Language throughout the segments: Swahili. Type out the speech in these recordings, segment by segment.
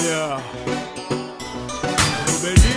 Yeah. Rubeni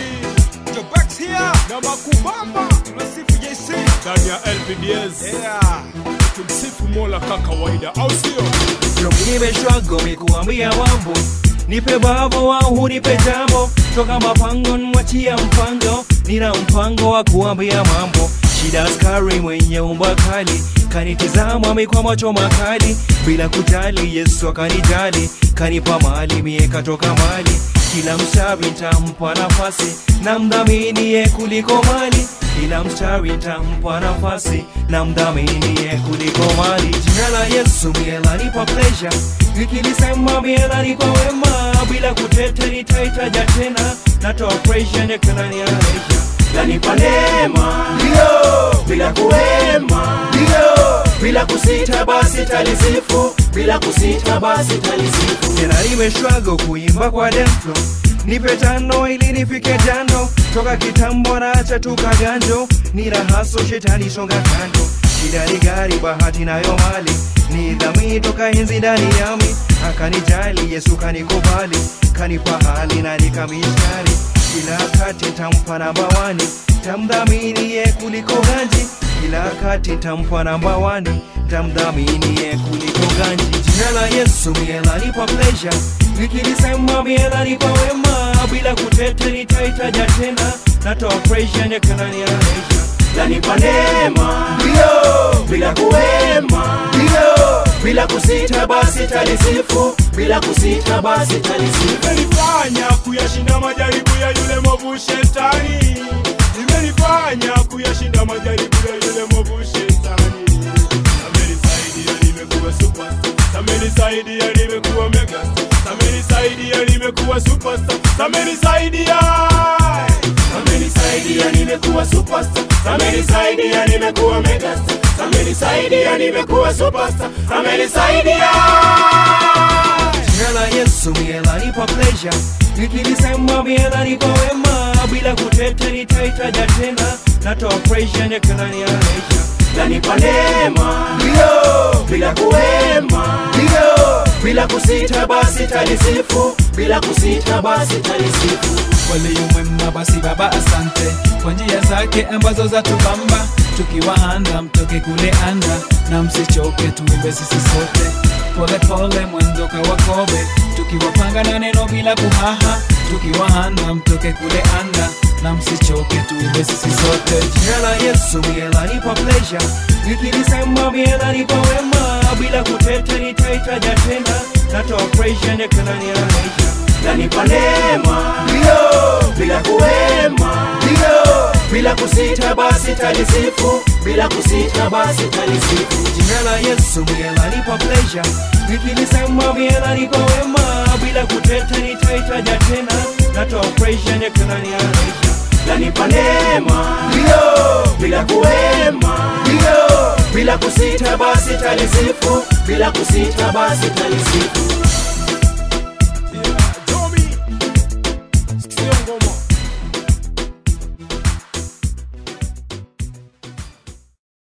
Jobax here. na Makubamba Tunasifu JC. ndani ya LPDS Yeah. tumsifu Mola ka kawaida, au sio? nimeshwago mikuambia mambo nipe babo wangu nipe jambo toka mapango nwachia mpango nina mpango wa kuambia mambo shida askari mwenye umba kali kanitizama mi kwa macho makali bila kujali yesu akanijali kanipa mali mie katoka mali kila mstari ntampa nafasi na mdhaminiye kuliko mali kila mstari ntampa nafasi na mdhaminiye kuliko mali jina la yesu mie lanipa pleasure nikilisema mie lanipa wema bila kutete nitaitaja tena natoa pressure nekananiaresha lanipa neema ndio bila kuwema ndio bila kusita basi talisifu bila kusita basi talisifu tena nimeshwago kuimba kwa demflo nipe tano ili nifike jando toka kitambo naacha tukaganjo ni rahaso shetani songa kando shida ni gari bahati nayo mali ni dhamini toka enzi ndani yami akanijali yesu kanikubali kanipa hali na nikamistari kila wakati tampa namba wani tamdhamini ye kuliko ganji kila wakati tampa namba wani tamdhamini ye kuliko ganji jina la yesu mielanipa pleasure nikilisema mielanipa wema bila kutete nitaitaja tena natoa pressure nekananiaresha lanipa neema ndio bila kuwema ndio bila kusita basi talisifu bila kusita basi talisifu Imenifanya kuyashinda majaribu ya yule mwovu shetani, imenifanya kuyashinda majaribu ya yule mwovu shetani. Amenisaidia nimekuwa superstar, amenisaidia nimekuwa megastar, amenisaidia nimekuwa superstar, amenisaidia amenisaidia nimekuwa superstar, amenisaidia nimekuwa megastar, amenisaidia nimekuwa superstar, amenisaidia Jina la Yesu mielanipa pleasure nikilisema mielanipa wema bila kutete nitaitaja tena natoa pressure nekananiaresha lanipa neema ndio bila kuwema ndio bila kusita basi talisifu bila kusita basi talisifu waliyumwema basi baba asante kwa njia zake ambazo zatubamba tukiwahanda mtoke kule anda na msichoke tuimbe sisi sote pole pole mwendo kawakobe tukiwapanga na neno bila kuhaha tukiwahanda mtoke kule anda na msichoke tuimbe sisi sote Jina la Yesu mielanipa pleasure nikilisema mielanipa wema bila kutete nitaitaja tena natoa pressure nekananiaresha lanipa neema ndio bila kuwema ndio bila kusita basi talisifu bila kusita basi talisifu jina la Yesu mielanipa pleasure nikilisema mielanipa wema bila kutete nitaitaja tena natoa pressure nekananiaresha lanipa neema ndio bila kuwema ndio bila kusita basi talisifu bila kusita basi talisifu